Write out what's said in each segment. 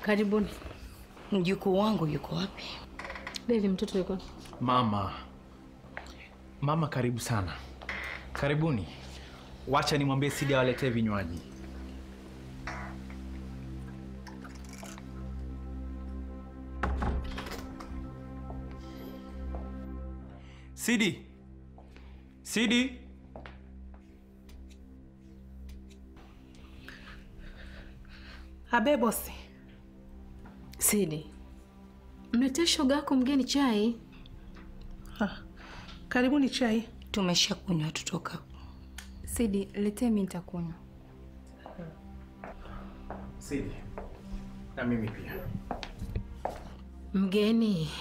Karibuni. Mjukuu wangu yuko wapi? Devi, mtoto yuko Mama, mama, karibu sana. Karibuni. Wacha nimwambie Sidi awaletee vinywaji. Sidi, Sidi, Abe bosi. Sidi, mletee shoga yako mgeni chai. Ha. Karibuni chai. Tumesha kunywa tutoka. Sidi, letee mimi nitakunywa. Sidi, na mimi pia. Mgeni,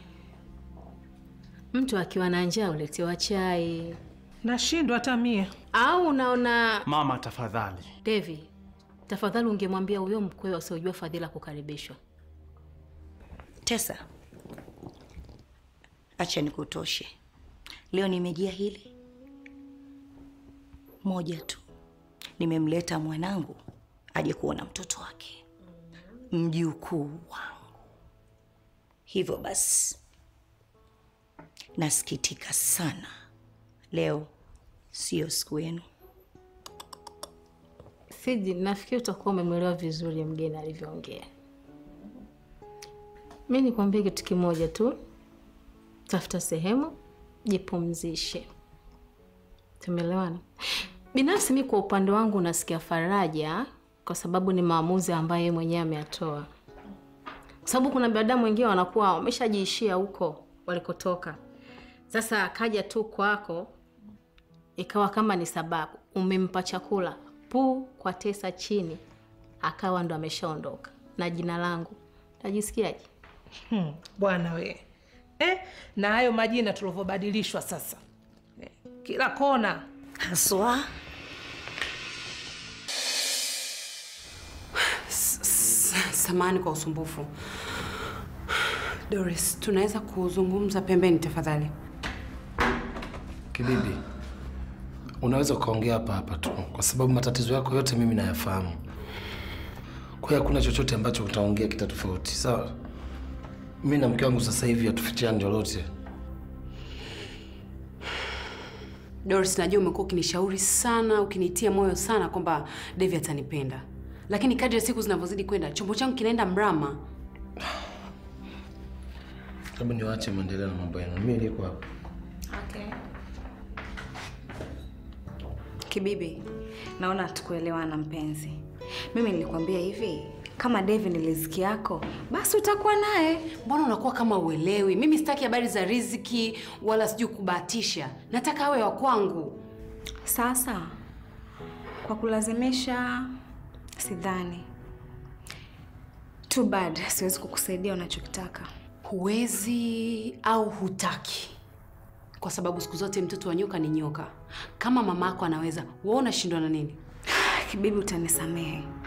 mtu akiwa na njaa uletewa chai, Nashindwa hata mie. au unaona? Mama, tafadhali. Devi, tafadhali ungemwambia huyo mkwewe asiojua fadhila kukaribishwa. Tesa, acha nikutoshe. Leo nimejia hili moja tu, nimemleta mwanangu aje kuona mtoto wake, mjukuu wangu. Hivyo basi, nasikitika sana, leo sio siku yenu. Sidi, nafikiri utakuwa umemwelewa vizuri mgeni alivyoongea. Mi nikwambie kitu kimoja tu, tafuta sehemu jipumzishe. Tumeelewana? Binafsi mi kwa upande wangu nasikia faraja, kwa sababu ni maamuzi ambayo yeye mwenyewe ameyatoa, kwa sababu kuna binadamu wengine wanakuwa wameshajiishia huko walikotoka. Sasa akaja tu kwako ikawa kama ni sababu umempa chakula pu kwa Tesa chini, akawa ndo ameshaondoka na jina langu, najisikiaje? Hmm, bwana we eh, na hayo majina tulivyobadilishwa sasa eh, kila kona haswa. Samani kwa usumbufu. Doris, tunaweza kuzungumza pembeni tafadhali? Kibibi, unaweza ukaongea hapa hapa tu, kwa sababu matatizo yako yote mimi nayafahamu. Kwa hiyo hakuna chochote ambacho utaongea kita tofauti, sawa? Mimi na mke wangu sasa hivi hatufichiani lolote. Doris, najua umekuwa ukinishauri sana, ukinitia moyo sana kwamba Devi atanipenda, lakini kadri siku zinavyozidi kwenda chombo changu kinaenda mrama. Hebu niwaache mwendelee na mambo yenu, mimi niko hapa. Okay. Kibibi, naona hatukuelewana mpenzi. Mimi nilikwambia hivi, kama Devi ni riziki yako, basi utakuwa naye. Mbona unakuwa kama uelewi? Mimi sitaki habari za riziki wala sijui kubahatisha, nataka awe wa kwangu. Sasa kwa kulazimisha, sidhani. Too bad, siwezi kukusaidia unachokitaka. Huwezi au hutaki, kwa sababu siku zote mtoto wa nyoka ni nyoka. Kama mama yako anaweza, wewe unashindwa na nini? Kibibi, utanisamehe,